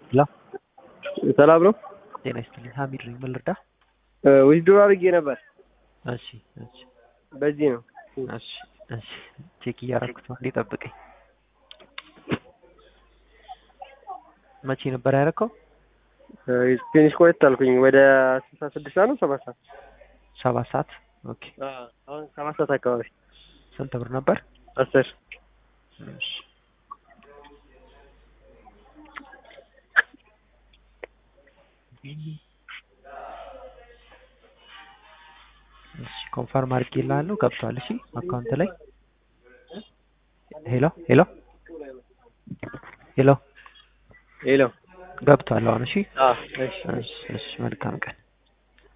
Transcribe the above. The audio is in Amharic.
ሄሎ ሰላም ነው። ጤና ይስጥልኝ። ሀሚድ ነኝ። ምን ልርዳ? ዊዝድሮ አድርጌ ነበር። እሺ እሺ በዚህ ነው። እሺ እሺ ቼክ እያደረኩት ነው። እንዴ ጠብቀኝ። መቼ ነበር ያደረከው? ትንሽ ቆየት አልኩኝ። ወደ ስልሳ ስድስት ሰዓት ነው ሰባት ሰዓት ሰባት ሰዓት ኦኬ። አሁን ሰባት ሰዓት አካባቢ ስንት ብር ነበር? አስር እሺ እሺ ኮንፈርም አድርጌልሃለሁ። ገብቷል። እሺ አካውንት ላይ ሄሎ ሄሎ ሄሎ ሄሎ ገብቷል አሁን። እሺ አዎ እሺ እሺ እሺ መልካም ቀን